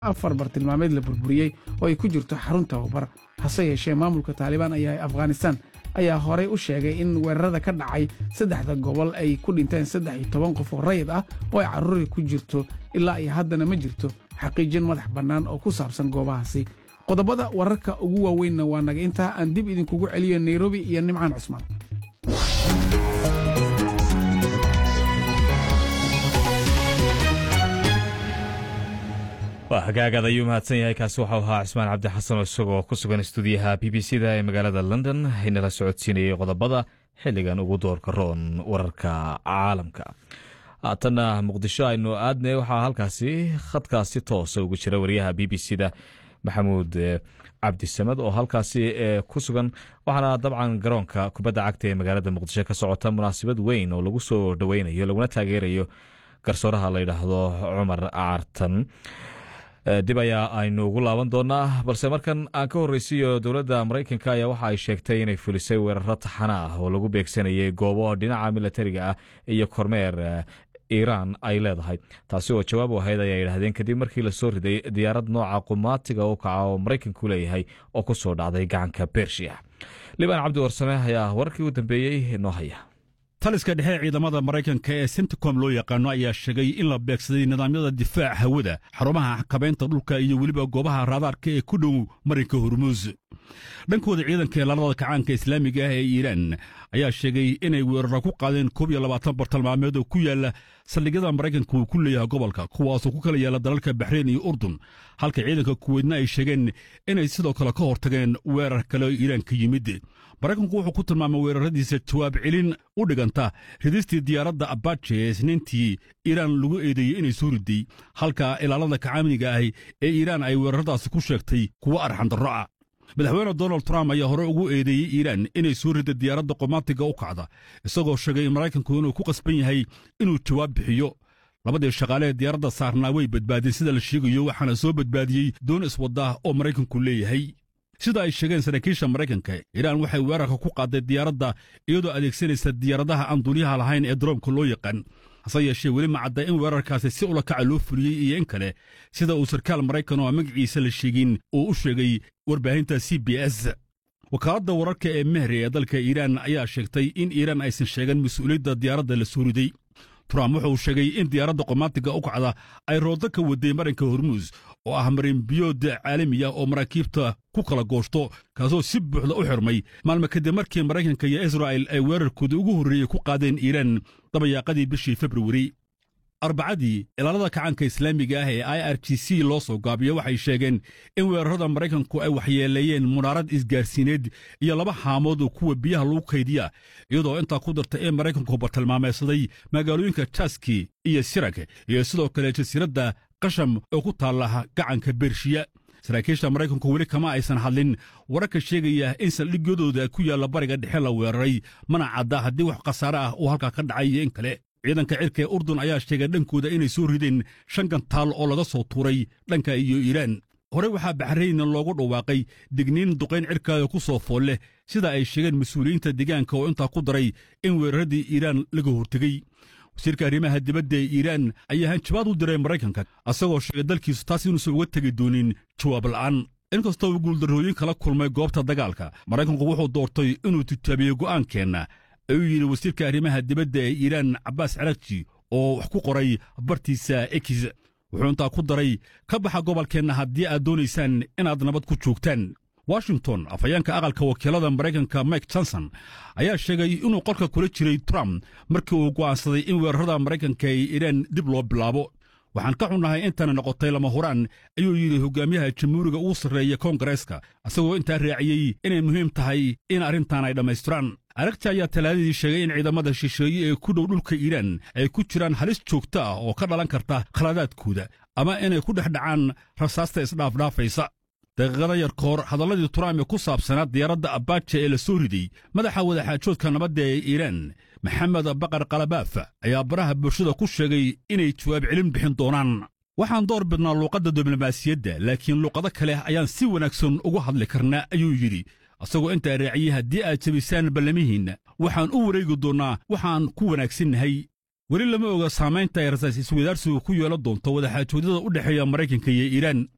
afar bartilmaameed la burburiyey oo ay ku jirto xarun tababar hase yeeshee maamulka taalibaan ayaa afghanistan ayaa horey u sheegay in weerarada ka dhacay saddexda gobol ay ku dhinteen saddex iyo toban qof oo rayid ah oo ay carruuri ku jirto ilaa iyo haddana ma jirto xaqiijin madax bannaan oo ku saabsan goobahaasi qodobada wararka ugu waaweynna waa naga intaa aan dib idinkugu celiyo nairobi iyo nimcaan cusmaan waa hagaagaad ayuu mahadsan yahay kaasi waxau ahaa cismaan cabdi xasan oo isagoo ku sugan stuudiyaha b b c da ee magaalada london inala socodsiinayay qodobada xilligan ugu doorka roon wararka caalamka haatanna muqdisho aynu aadnay waxaa halkaasi khadkaasi toosa ugu jira wariyaha b b c da maxamuud cabdisamed oo halkaasi ku sugan waxaana dabcan garoonka kubadda cagta ee magaalada muqdisho ka socota munaasabad weyn oo lagu soo dhoweynayo laguna taageerayo garsooraha la yidhaahdo cumar cartan dib ayaa aynu ugu laaban doonaa balse markan aan ka horreysiiyo dowladda maraykanka ayaa waxa ay sheegtay inay fulisay weeraro taxana ah oo lagu beegsanayay goobo dhinaca milatariga ah iyo kormeer iiraan ay leedahay taasi oo jawaab u ahayd ayaa yidhaahdeen kadib markii lasoo riday diyaarad nooca qumaatiga u kaca oo maraykanku leeyahay oo ku soo dhacday gacanka bershiya libaan cabdi warsame ayaa wararkii u dambeeyey noo haya taliska dhexe ciidamada maraykanka ee senticom loo yaqaano ayaa sheegay in la beegsaday nidaamyada difaaca hawada xarumaha xakabaynta dhulka iyo weliba goobaha raadaarka ee ku dhow marinka hormuus dhankooda ciidanka ilaalada kacaanka islaamiga ah ee iiraan ayaa sheegay inay weeraro ku qaadeen koob iyo labaatan bartilmaameed oo ku yaala saldhigyada maraykanka uu ku leeyahay gobolka kuwaasoo ku kala yaala dalalka baxreyn iyo urdun halka ciidanka kuweydna ay sheegeen inay sidoo kale ka hortageen weerar kale oo iiraan ka yimid maraykanku wuxuu ku tilmaamay weeraradiisa jawaab celin u dhiganta ridistii diyaaradda abaje ee isniintii iiraan lagu eedeeyey inay soo riday halka ilaalada kacaaminiga ahi ee iiraan ay weeraradaasi ku sheegtay kuwo arxandarro ah madaxweyne donald trump ayaa hore ugu eedeeyey iiraan inay soo rida diyaaradda qomaatiga u kacda isagoo sheegay in maraykanku inuu ku qasban yahay inuu jawaab bixiyo labadii shaqaale ee diyaaradda saarnaa way badbaadeen sida la sheegayo waxaana soo badbaadiyey doon iswadda oo maraykanku leeyahay sida ay sheegeen saraakiisha maraykanka iiraan waxay weerarka ku qaaday diyaaradda iyadoo adeegsanaysa diyaaradaha aan duuliyaha lahayn ee daroomka loo yaqaan hase yeeshee weli ma cadda in weerarkaasi si ula kaca loo fuliyey iyo in kale sida uu sarkaal maraykan oo aan magaciisa la sheegin uu u sheegay warbaahinta c b s wakaaladda wararka ee mehri ee dalka iiraan ayaa sheegtay in iiraan aysan sheegan mas-uuliyadda diyaaradda la soo riday trump wuxuu sheegay in diyaaradda qomaatiga u kacda ay roodo ka waday marinka hormuus oo ah marinbiyood caalamiya oo maraakiibta ku kala gooshto kaasoo si buuxda u xirmay maalmo kadib markii maraykanka iyo israa'il ay weerarkooda ugu horreeyey ku qaadeen iiraan dabayaaqadii bishii februari arbacadii ilaalada kacaanka islaamiga ah ee i r g c loo soo gaabiyo waxay sheegeen in weerarada maraykanku ay waxyeeleeyeen munaarad isgaarsiineed iyo laba haamood oo kuwa biyaha lagu kaydiya iyadoo intaa ku darta in maraykanku bartilmaameysaday magaalooyinka jaski iyo sirag iyo sidoo kale jasiiradda qasham oo ku taalla gacanka bershiya saraakiisha maraykanku weli kama aysan hadlin wararka sheegaya in saldhigyadooda ku yaalla bariga dhexe la weeraray mana cadda haddii wax khasaare ah uu halkaa ka dhacay iyo in kale ciidanka cirka ee urdun ayaa sheegay dhankooda inay soo rideen shan gantaal oo laga soo tuuray dhanka iyo iiraan horey waxaa baxrayna loogu dhawaaqay digniin duqayn cirkaada ku soo fool leh sida ay sheegeen mas-uuliyiinta deegaanka oo intaa ku daray in weeraradii iiraan laga hortegey wasiirka arrimaha dibadda ee iiraan ayaa hanjabaad u diray maraykanka asagoo sheegay dalkiisu taas inuusan uga tegi doonin jawaab la'aan inkastoo uu guuldarrooyin kala kulmay goobta dagaalka maraykanku wuxuu doortay inuu tijaabiyo go'aankeenna ayuu yidhi wasiirka arrimaha dibadda ee iiraan cabbaas carakji oo wax ku qoray bartiisa ekis wuxuu intaa ku daray ka baxa gobolkeenna haddii aad doonaysaan inaad nabad ku joogtaan washington afhayeenka aqalka wakiilada maraykanka mike johnson ayaa sheegay inuu qolka kula jiray trump markii uu go'aansaday in weerarada maraykanka ee iiraan dib loo bilaabo waxaan ka xunnahay intana noqotay lama huraan ayuu yidhi hogaamiyaha jamhuuriga ugu sarreeya koongareeska isagoo intaa raaciyey inay muhiim tahay in arrintan ay dhammaystiraan aragti ayaa talaadadii sheegay in ciidamada shisheeye ee ku dhow dhulka iiraan ay ku jiraan halis joogto ah oo ka dhalan karta khaladaadkooda ama inay ku dhex dhacaan rasaasta isdhaafdhaafaysa daqiiqada yar ka hor hadalladii trump ee ku saabsanaa diyaaradda abaaja ee la soo riday madaxa wadaxaajoodka nabadda ee iiraan maxamed baqar kalabaaf ayaa baraha bulshada ku sheegay inay jawaab celin bixin doonaan waxaan door bidnaa luuqadda diblomaasiyadda laakiin luuqado kale ayaan si wanaagsan ugu hadli karnaa ayuu yidhi isagoo intaa raaciyey haddii aad jabisaan ballamihiinna waxaan u wareegi doonnaa waxaan ku wanaagsannahay weli lama oga saamaynta ay rasaas iswadaarsigu ku yeelan doonto wadaxaajoodyada u dhexeeya maraykanka iyo iiraan